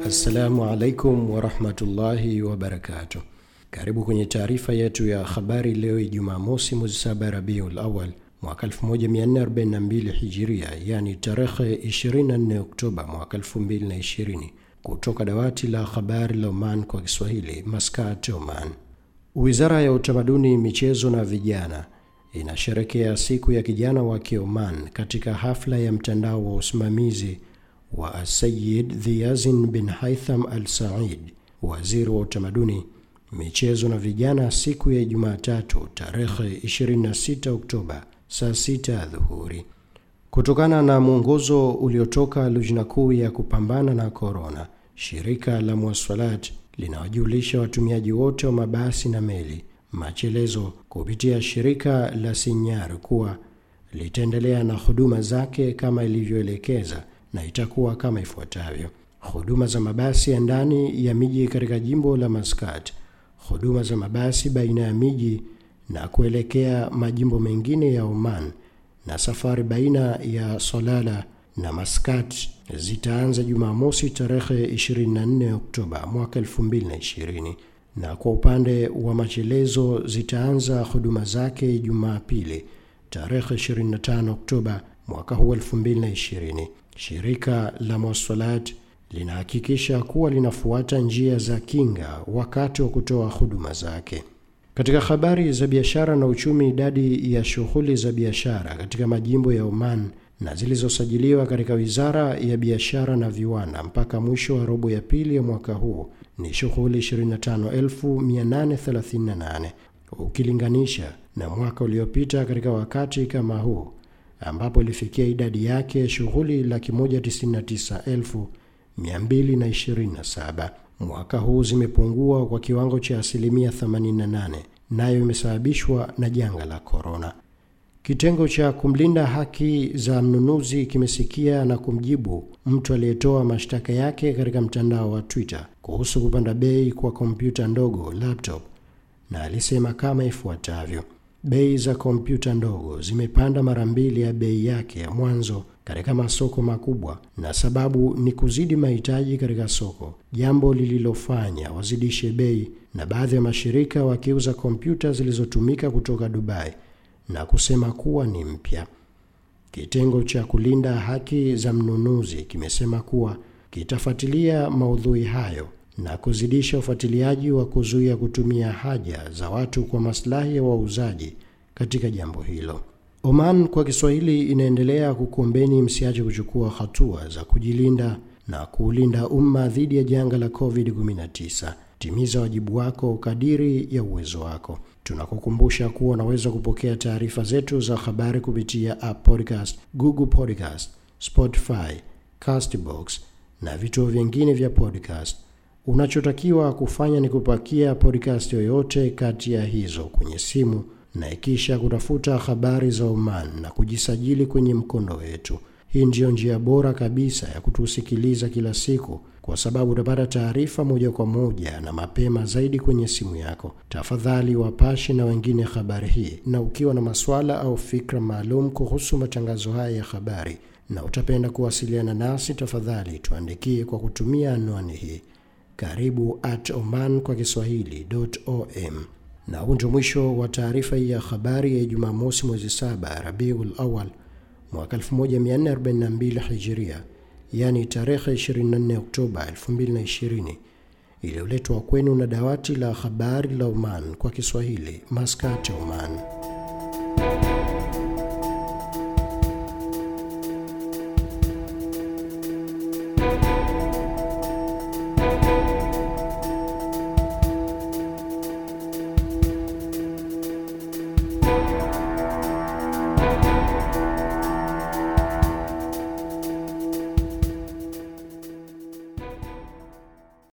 Assalamu alaikum warahmatullahi wabarakatuh. Karibu kwenye taarifa yetu ya habari leo Ijumaa mosi mwezi saba Rabiul Awal mwaka 1442 Hijiria, yani tarehe 24 Oktoba mwaka 2020, kutoka dawati la habari la Oman kwa Kiswahili, Maskat, Oman. Wizara ya Utamaduni, Michezo na Vijana inasherekea siku ya kijana wa Kioman katika hafla ya mtandao wa usimamizi wa Sayid Dhiazin bin Haitham Al Said, waziri wa utamaduni, michezo na vijana, siku ya Jumatatu tarehe 26 Oktoba saa 6 dhuhuri. Kutokana na mwongozo uliotoka Lujna Kuu ya kupambana na korona, shirika la Mwasalat linawajulisha watumiaji wote wa mabasi na meli machelezo kupitia shirika la Sinyar kuwa litaendelea na huduma zake kama ilivyoelekeza na itakuwa kama ifuatavyo: huduma za mabasi ya ndani ya miji katika jimbo la Maskat, huduma za mabasi baina ya miji na kuelekea majimbo mengine ya Oman, na safari baina ya Solala na Maskat zitaanza Jumamosi tarehe 24 Oktoba mwaka 2020 na kwa upande wa machelezo zitaanza huduma zake Jumapili tarehe 25 Oktoba mwaka huu 2020. Shirika la Mwasalat linahakikisha kuwa linafuata njia za kinga wakati wa kutoa huduma zake. Katika habari za biashara na uchumi, idadi ya shughuli za biashara katika majimbo ya Oman na zilizosajiliwa katika Wizara ya Biashara na Viwanda mpaka mwisho wa robo ya pili ya mwaka huu ni shughuli 25838 ukilinganisha na mwaka uliopita katika wakati kama huu ambapo ilifikia idadi yake shughuli laki moja tisini na tisa elfu mia mbili na ishirini na saba. Mwaka huu zimepungua kwa kiwango cha asilimia 88, nayo imesababishwa na janga la korona. Kitengo cha kumlinda haki za mnunuzi kimesikia na kumjibu mtu aliyetoa mashtaka yake katika mtandao wa Twitter kuhusu kupanda bei kwa kompyuta ndogo laptop, na alisema kama ifuatavyo: Bei za kompyuta ndogo zimepanda mara mbili ya bei yake ya mwanzo katika masoko makubwa, na sababu ni kuzidi mahitaji katika soko, jambo lililofanya wazidishe bei, na baadhi ya mashirika wakiuza kompyuta zilizotumika kutoka Dubai na kusema kuwa ni mpya. Kitengo cha kulinda haki za mnunuzi kimesema kuwa kitafuatilia maudhui hayo na kuzidisha ufuatiliaji wa kuzuia kutumia haja za watu kwa maslahi ya wauzaji katika jambo hilo. Oman kwa Kiswahili inaendelea kukuombeni msiache kuchukua hatua za kujilinda na kuulinda umma dhidi ya janga la COVID-19. Timiza wajibu wako kadiri ya uwezo wako. Tunakukumbusha kuwa unaweza kupokea taarifa zetu za habari kupitia App Podcast, Google Podcast, Spotify, Castbox na vituo vingine vya podcast. Unachotakiwa kufanya ni kupakia podcast yoyote kati ya hizo kwenye simu na ikisha kutafuta habari za Oman na kujisajili kwenye mkondo wetu. Hii ndiyo njia bora kabisa ya kutusikiliza kila siku, kwa sababu utapata taarifa moja kwa moja na mapema zaidi kwenye simu yako. Tafadhali wapashe na wengine habari hii, na ukiwa na maswala au fikra maalum kuhusu matangazo haya ya habari na utapenda kuwasiliana nasi, tafadhali tuandikie kwa kutumia anwani hii karibu at oman kwa kiswahili.om. Na huu ndio mwisho wa taarifa hii ya habari ya Jumamosi mwezi saba Rabiul Awal mwaka 1442 Hijiria, yani tarehe 24 Oktoba 2020, iliyoletwa kwenu na dawati la habari la Oman kwa Kiswahili, Maskat, Oman.